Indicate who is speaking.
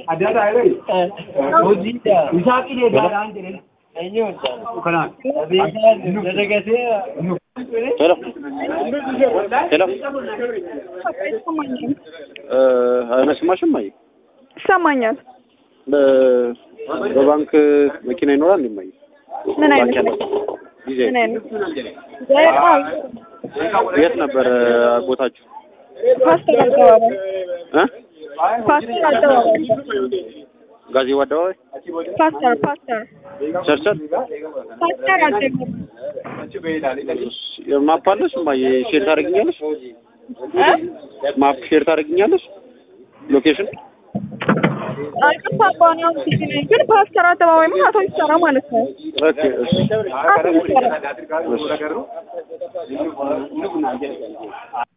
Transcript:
Speaker 1: ሄሎ ሄሎ
Speaker 2: ይሰማኛል
Speaker 1: አይመስማሽም? አይ
Speaker 2: ይሰማኛል።
Speaker 1: በ- በባንክ መኪና ይኖራል እንዴ?
Speaker 2: ምን
Speaker 1: ባንክ
Speaker 2: አይነት
Speaker 1: ያለው ጊዜ
Speaker 2: ምን አይነት በጣም
Speaker 1: የት ነበር ቦታችሁ?
Speaker 2: ፓስተር አደባባይ
Speaker 1: እ
Speaker 2: ፓስተር አደባባይ
Speaker 1: ጋዜው አደባባይ
Speaker 2: ፓስተር ፓስተር
Speaker 1: ቸርቸር
Speaker 2: ፓስተር አደባባይ
Speaker 1: ማፕ አለሽ? እማዬ ሼር ታደርግኛለሽ? ማፕ ሼር ታደርግኛለሽ? ሎኬሽን
Speaker 2: አቅም አባናው ሲገኝ ግን ፓስተር አደባባይ ምን አቶ ይሰራ ማለት ነው።
Speaker 1: ኦኬ እሺ
Speaker 2: አቶ ይሰራ
Speaker 1: እሺ